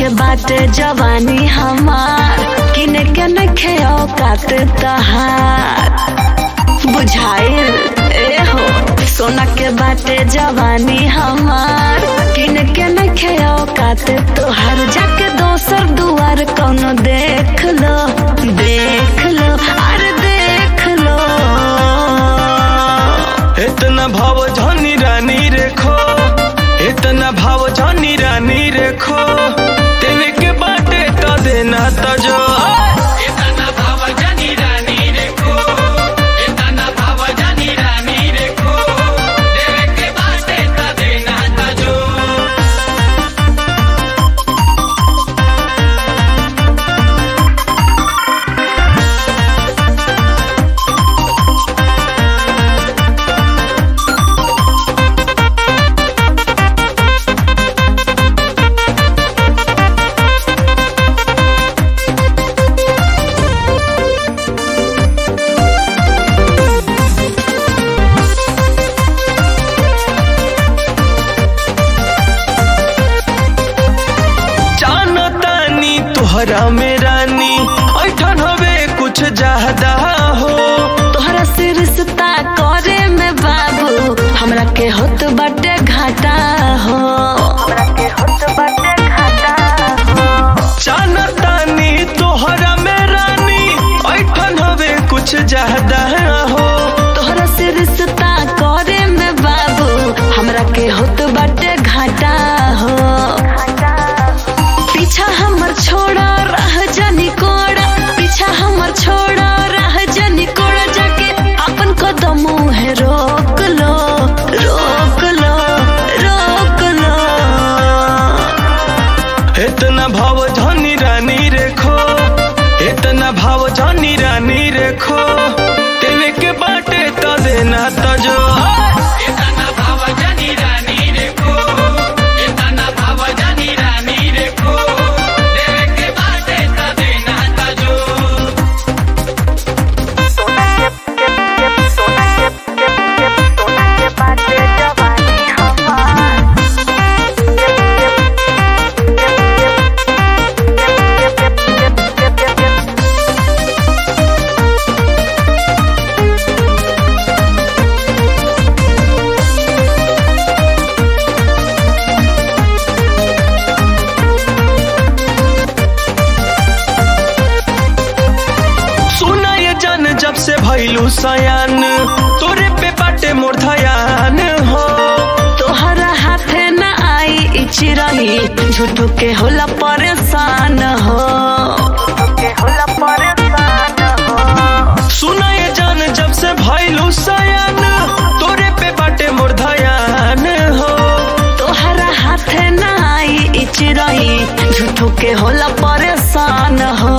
बाटे जवानी हमार किने के नखे औकात तहार बुझाइल ए हो सोना के बाटे जवानी हमार किने के नखे औकात तोहार जाके दोसर दुआर कौनो देख लो देख लो अरे देख लो इतना भाव जानी रानी रेखो इतना भाव जानी रानी रेखो तेरे के बाटे तो देना तो जो इतना भाव जानी रानी रेखो इतना भाव जानी रानी रेखो तेरे के बाटे तो देना तो जो जानो तानी तुहरा में रानी ऐठन हवे कुछ ज्यादा हो तोहरा से रिश्ता करे में बाबू हमरा के होत बाटे घाटा हो हमरा के होत बाटे घाटा हो जानो तानी तुहरा में रानी ऐठन हवे कुछ ज्यादा हो तोहरा से रिश्ता करे में बाबू हमरा के होत बाटे घाटा हो पीछा हमर छोड़ा रह जानी कोड़ा पीछा हमर छोड़ा रह जानी कोड़ा जाके अपन कदम है रोक लो रोक लो रोक लो इतना भाव जानी रानी रेखो इतना भाव जानी रानी रेखो तेरे के बाटे तो देना तो जो इतना भाव जानी रानी रेखो इतना भाव जानी रानी रेखो तेरे के बाटे तो देना तो जो सोना के के के सोना के के के सोना के बाटे जवानी हमार सुना ये जान जब से भैलू सयान तोरे पे बाटे मोर धयान हो तोहरा हाथे न आई इची रही झूठू के होला परेशान हो के होला परेशान हो सुना ये जान जब से भैलू सयान तोरे पे बाटे मोर धयान हो तोहरा हाथे न आई इची रही झूठू के होला परेशान हो